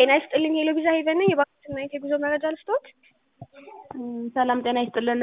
ጤና ይስጥልኝ ሄሎ ቪዛ ሄቨን ነኝ። የባንክና የጉዞ መረጃ ልስጥዎት? ሰላም ጤና ይስጥልን።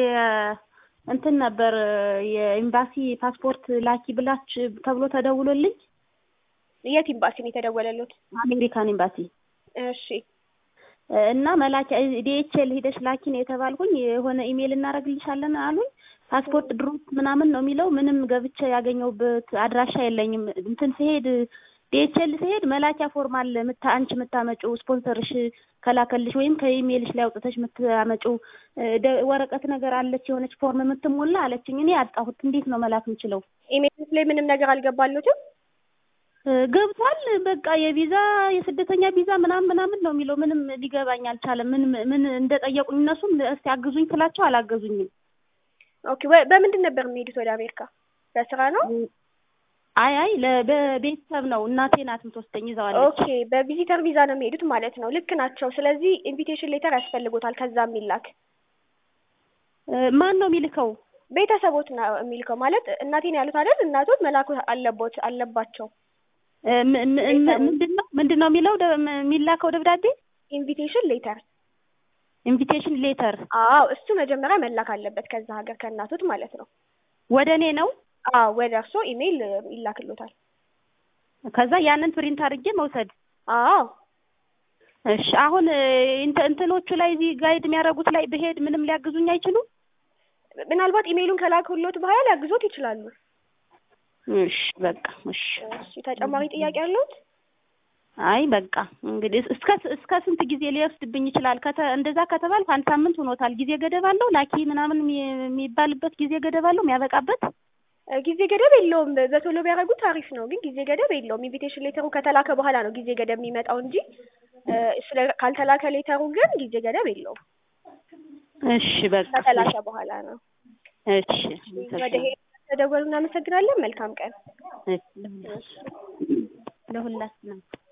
እንትን ነበር የኤምባሲ ፓስፖርት ላኪ ብላች ተብሎ ተደውሎልኝ የት ኤምባሲ ነው የተደወለሉት? አሜሪካን ኤምባሲ እሺ እና መላኪያ ዲኤችኤል ሂደሽ ላኪ ነው የተባልኩኝ። የሆነ ኢሜይል እናደርግልሻለን አሉኝ። ፓስፖርት ድሮፕ ምናምን ነው የሚለው። ምንም ገብቼ ያገኘሁበት አድራሻ የለኝም። እንትን ሲሄድ ዲኤችኤል ሲሄድ መላኪያ ፎርም አለ ምታ አንቺ የምታመጪው ስፖንሰርሽ ከላከልሽ ወይም ከኢሜይልሽ ላይ አውጥተሽ የምታመጪው ወረቀት ነገር አለች የሆነች ፎርም የምትሞላ አለችኝ። እኔ አጣሁት። እንዴት ነው መላክ የምችለው? ኢሜይል ላይ ምንም ነገር አልገባሉትም? ገብቷል። በቃ የቪዛ የስደተኛ ቪዛ ምናምን ምናምን ነው የሚለው። ምንም ሊገባኝ አልቻለም። ምን ምን እንደጠየቁኝ እነሱም እስቲ አግዙኝ ስላቸው አላገዙኝም። ኦኬ በምንድን ነበር የሚሄዱት ወደ አሜሪካ? በስራ ነው? አይ አይ በቤተሰብ ነው። እናቴ ናት የምትወስደኝ ይዘዋለች። ኦኬ በቪዚተር ቪዛ ነው የሚሄዱት ማለት ነው። ልክ ናቸው። ስለዚህ ኢንቪቴሽን ሌተር ያስፈልጎታል ከዛ የሚላክ ማን ነው የሚልከው? ቤተሰቦት ነው የሚልከው ማለት እናቴን ያሉት አይደል? እናቶት መላኩ አለቦት አለባቸው። ምንድን ነው ምንድን ነው የሚለው የሚላከው ደብዳቤ? ኢንቪቴሽን ሌተር ኢንቪቴሽን ሌተር። አዎ እሱ መጀመሪያ መላክ አለበት ከዛ ሀገር ከእናቶት ማለት ነው። ወደ እኔ ነው? አዎ ወደ እርሶ ኢሜይል ይላክሎታል። ከዛ ያንን ፕሪንት አድርጌ መውሰድ። አዎ እሺ። አሁን እንትኖቹ ላይ እዚህ ጋይድ የሚያደርጉት ላይ ብሄድ ምንም ሊያግዙኝ አይችሉም? ምናልባት ኢሜይሉን ከላክሎት በኋላ ሊያግዞት ይችላሉ። እሺ በቃ እሺ። እሺ ተጨማሪ ጥያቄ አለዎት? አይ በቃ እንግዲህ እስከ እስከ ስንት ጊዜ ሊወስድብኝ ይችላል? ከተ እንደዛ ከተባልኩ አንድ ሳምንት ሆኖታል። ጊዜ ገደብ አለው? ላኪ ምናምን የሚባልበት ጊዜ ገደብ አለው የሚያበቃበት? ጊዜ ገደብ የለውም። በቶሎ ቢያደርጉት አሪፍ ነው፣ ግን ጊዜ ገደብ የለውም። ኢንቪቴሽን ሌተሩ ከተላከ በኋላ ነው ጊዜ ገደብ የሚመጣው እንጂ ስለ ካልተላከ ሌተሩ ግን ጊዜ ገደብ የለውም። እሺ በቃ ከተላከ በኋላ ነው። እሺ ወደ ተደወሉ እናመሰግናለን። መልካም ቀን ለሁላችንም